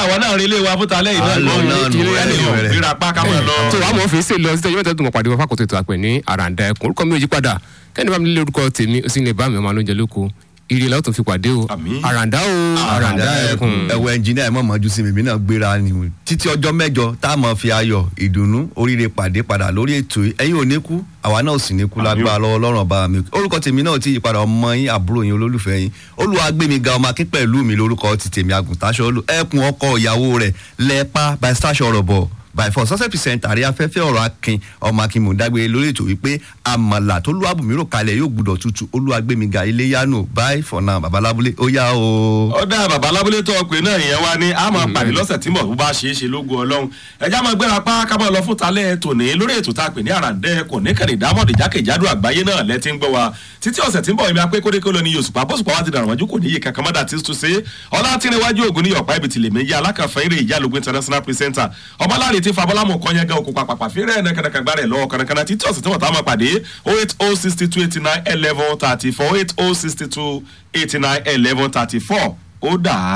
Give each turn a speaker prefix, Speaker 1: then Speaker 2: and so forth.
Speaker 1: àwọn náà rí ilé wa fún talẹ́
Speaker 2: À ń lọ
Speaker 1: ìlú
Speaker 2: náà nù,
Speaker 1: ìlú ẹni
Speaker 2: ẹni
Speaker 1: ò
Speaker 2: rẹ̀.
Speaker 1: ríra pa ká mọ̀ lọ.
Speaker 3: tó wàá mọ̀ fi ṣe lọ sí ẹjọ́ mẹ́ta tó mọ̀ pàdé wọn fákòtò ètò àpẹ ní àràǹdà ẹkùn orúkọ mi ò yí padà kẹ́ni bá mi lé orúkọ tèmi ó sì lè bá mi ọmọ alóúnjẹ lóko ire la ó tún fi pàdé o
Speaker 1: Àmín.
Speaker 3: àràǹdà o àràǹdà ẹkùn.
Speaker 2: ẹwọ ẹnjìnìá ẹ mọ̀ mọ́jú sí mi èmi náà gbéra ni o títí ọjọ́ mẹ́jọ tá a mọ̀ fi ayọ̀ ìdùnnú oríire pàdé padà lórí ètò yìí ẹ̀yin ò ní kú àwa náà ò sì ní kú lágbára lọ́wọ́ lọ́rùn ọba mi orúkọ tèmi náà ti yípadà ọmọ yín àbúrò yín olólùfẹ́ yín olùwàgbémiga ọmọ akín pẹ̀lú mi lórúkọ ti tèmi àgùntàṣọ olú ẹkùn ọkọ ìyàwó rẹ̀ lẹ́ẹ̀pá by stasio ọ̀rọ̀bọ̀ by four success percent àrí afẹ́fẹ́ ọ̀rọ̀ akin ọmọ akin mọ̀dágbére lórí ètò wípé àmàlà tó lù àbùmírò kalẹ̀ yóò gbúdọ̀ tutù olúwàgbémiga iléyanu bye for now babalábúlé ó yá o.
Speaker 1: ọ̀dà bàbá alábúlé tó ọpẹ náà ìyẹn wá ní a máa pàdé lọ́sẹ̀ tí mọ̀ bó bá ṣe é ṣe lógún ọlọ́run ẹja máa gbéra pa ká máa lọ fún talẹ́ tòní lórí ètò tá a pè ní àràǹdẹ́ kò ní kẹrì dámọ̀dì jákèjádò àgbáyé náà lẹ́tí ń gbọ́ wa títí ọ̀sẹ̀ tí ń bọ̀ ibi apẹ́ kódékó lọ ní yosùpá bóṣùpá wa ti dàrọ̀ wájú kò ní iye kankan mọ́dà tí tó ṣe ọlá tí ń wájú ògùn ní ọ̀pá ibi tìlẹ̀ méjì alákànfẹ́ eré ìjálógún international presenter ọmọláre tí fabọ́lámù kọ́ yẹn gan òkú pàpàpà fírẹ́ ẹ̀nẹ́kẹ̀nẹ́kẹ̀ gbá rẹ̀ lọ́wọ́ kànákànná títí ọ̀sẹ̀ tí wọ́n tá a máa pàdé oh eight oh sixty two eighty nine eleven thirty four eight oh sixty two eighty nine eleven thirty four ó dà á.